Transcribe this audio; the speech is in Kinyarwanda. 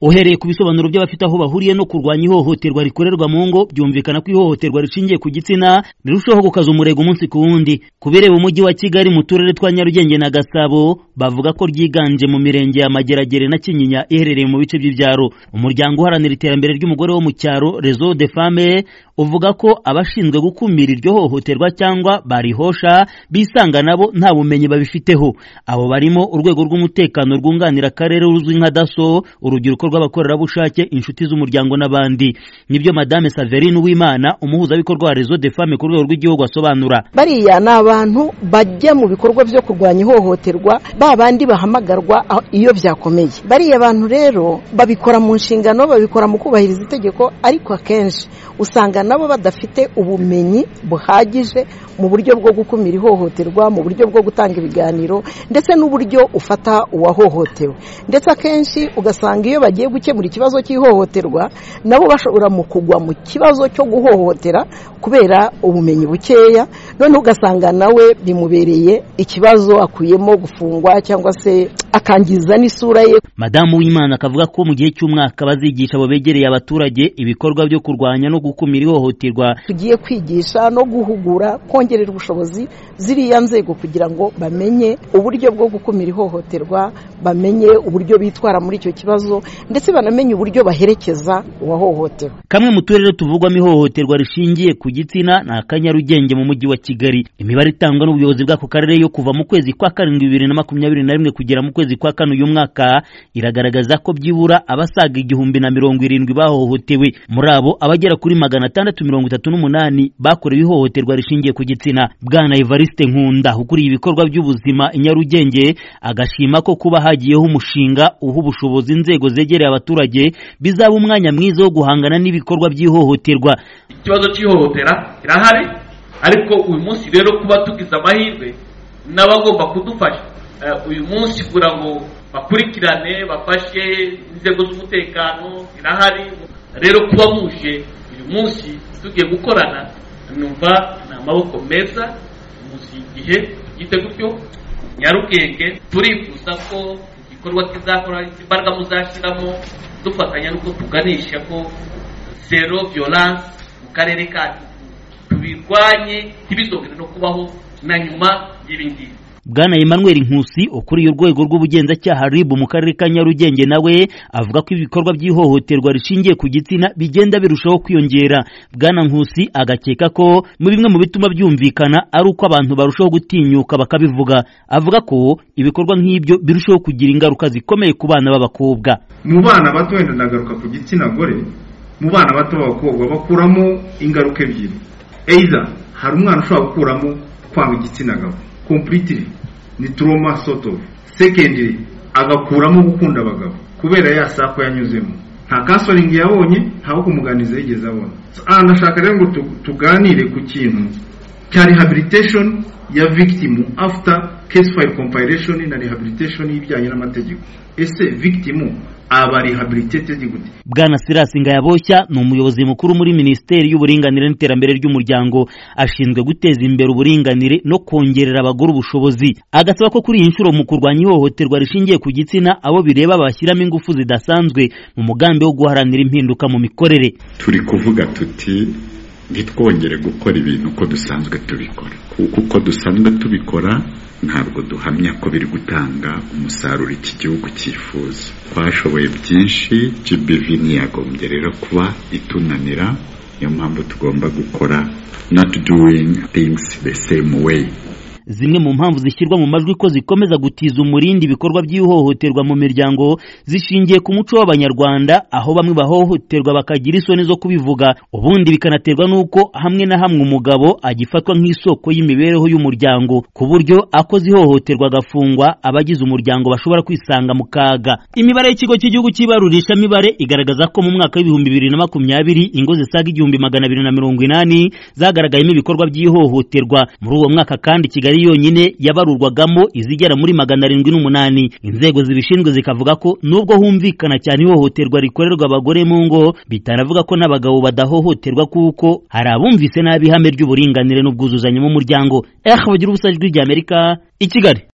uhereye ku bisobanuro by'abafite aho bahuriye no kurwanya ihohoterwa rikorerwa mu ngo byumvikana ko ihohoterwa rishingiye ku gitsina rirushaho gukaza umurego umunsi ku wundi ku bireba umujyi wa kigali mu turere twa nyarugenge na gasabo bavuga ko ryiganje mu mirenge ya mageragere na kinyinya iherereye mu bice by'ibyaro umuryango uharanira iterambere ry'umugore wo mu cyaro rezo de fame uvuga ko abashinzwe gukumira iryo hohoterwa cyangwa barihosha bisanga nabo nta bumenyi babifiteho abo barimo urwego rw'umutekano rwunganira akarere ruzwi nka daso urubyiruko rw'abakorerabushake inshuti z'umuryango n'abandi nibyo madame saverine uwimana umuhuzabikorwa wa rezo de fame ku rwego rw'igihugu asobanura bariya ni abantu bajya mu bikorwa byo kurwanya ihohoterwa ba bandi bahamagarwa iyo byakomeye bariya bantu rero babikora mu nshingano babikora mu kubahiriza itegeko ariko akenshi usanga nabo badafite ubumenyi buhagije mu buryo bwo gukumira ihohoterwa mu buryo bwo gutanga ibiganiro ndetse n'uburyo ufata uwahohotewe ndetse akenshi ugasanga iyo bagiye gukemura ikibazo cy'ihohoterwa nabo bashobora mu kugwa mu kibazo cyo guhohotera kubera ubumenyi bukeya noneho ugasanga nawe bimubereye ikibazo akuyemo gufungwa cyangwa se akangiza n'isura ye madamu w'imana akavuga ko mu gihe cy'umwaka bazigisha abo begereye abaturage ibikorwa byo kurwanya no gukumira ihohoterwa tugiye kwigisha no guhugura kongerera ubushobozi ziriya nzego kugira ngo bamenye uburyo bwo gukumira ihohoterwa bamenye uburyo bitwara muri icyo kibazo ndetse banamenye uburyo baherekeza uwahohotewe kamwe mu turere tuvugwamo ihohoterwa rishingiye ku gitsina ni akanyarugenge mu mujyi wa kigali imibare itangwa n'ubuyobozi bw'ako karere yo kuva mu kwezi kwa karindwi bibiri na makumyabiri na rimwe kugera mu kwezi kwa kane uyu mwaka iragaragaza ko byibura abasaga igihumbi na mirongo irindwi bahohotewe muri abo abagera kuri magana atandatu mirongo itatu n'umunani bakorewe ihohoterwa rishingiye ku gitsina bwana evariste nkunda ukuriye ibikorwa by'ubuzima i nyarugenge agashima ko kuba hagiyeho umushinga uha ubushobozi inzego zegereye abaturage bizaba umwanya mwiza wo guhangana n'ibikorwa by'ihohoterwa ikibazo cy'ihohotera kirahari ariko uyu munsi rero kuba tugize amahirwe n'abagomba kudufasha uyu munsi kugira ngo bakurikirane bafashe inzego z'umutekano zirahari rero kuba muje uyu munsi tugiye gukorana numva ni amaboko meza muzi igihe tugite gutyo nyarugenge turifuza ko igikorwa kizakora imbaraga muzashyiramo dufatanya n'uko tuganisha ko zero violence mu karere kacu tubirwanye ntibizongere no kubaho na nyuma y'ibi ngibi bwana Emmanuel Nkusi ukuriye urwego rw'ubugenzacyaha RIB mu karere ka Nyarugenge nawe avuga ko ibikorwa by'ihohoterwa rishingiye ku gitsina bigenda birushaho kwiyongera bwana Nkusi agakeka ko mu bimwe mu bituma byumvikana ari uko abantu barushaho gutinyuka bakabivuga avuga ko ibikorwa nk'ibyo birushaho kugira ingaruka zikomeye ku bana b'abakobwa mu bana bato wenda ndagaruka ku gitsina gore mu bana bato b'abakobwa bakuramo ingaruka ebyiri eiza hari umwana ushobora gukuramo kwanga igitsina gabo completely ni trauma sort of secondly agakuramo gukunda abagabo kubera ya sako yanyuzemo nta counseling yabonye ntaho kumuganiza yigeze abona anashaka rero ngo tuganire ku kintu cya rehabilitation ya victim after case file compilation na rehabilitation y'ibijyanye n'amategeko ese victim bwana sirasi ngayaboshya ni umuyobozi mukuru muri minisiteri y'uburinganire n'iterambere ry'umuryango ashinzwe guteza imbere uburinganire no kongerera abagore ubushobozi agasaba ko kuri iyi nshuro mu kurwanya ihohoterwa rishingiye ku gitsina abo bireba bashyiramo ingufu zidasanzwe mu mugambi wo guharanira impinduka mu mikorere turi kuvuga tuti ntitwongere gukora ibintu uko dusanzwe tubikora kuko uko dusanzwe tubikora ntabwo duhamya ko biri gutanga umusaruro iki gihugu cyifuza twashoboye byinshi GBV ntiyagombye rero kuba itunanira niyo mpamvu tugomba gukora not doing things the same way zimwe mu mpamvu zishyirwa mu majwi ko zikomeza gutiza umurindi ibikorwa by'ihohoterwa mu miryango zishingiye ku muco w'abanyarwanda aho bamwe bahohoterwa bakagira isoni zo kubivuga ubundi bikanaterwa n'uko hamwe na hamwe umugabo agifatwa nk'isoko y'imibereho y'umuryango ku buryo akoze ihohoterwa agafungwa abagize umuryango bashobora kwisanga mu kaga imibare y'ikigo cy'igihugu cy'ibarurishamibare igaragaza ko mu mwaka w'ibihumbi bibiri na makumyabiri ingo zisaga igihumbi magana abiri na mirongo inani zagaragayemo ibikorwa by'ihohoterwa muri uwo mwaka kandi kigali yonyine yabarurwagamo izigera muri magana arindwi n'umunani inzego zibishinzwe zikavuga ko nubwo humvikana cyane ihohoterwa rikorerwa abagore mu ngo bitanavuga ko n'abagabo badahohoterwa kuko hari abumvise nabi ihame ry'uburinganire n'ubwuzuzanye mu muryango ehe bagira ubusajwi ry'amerika i kigali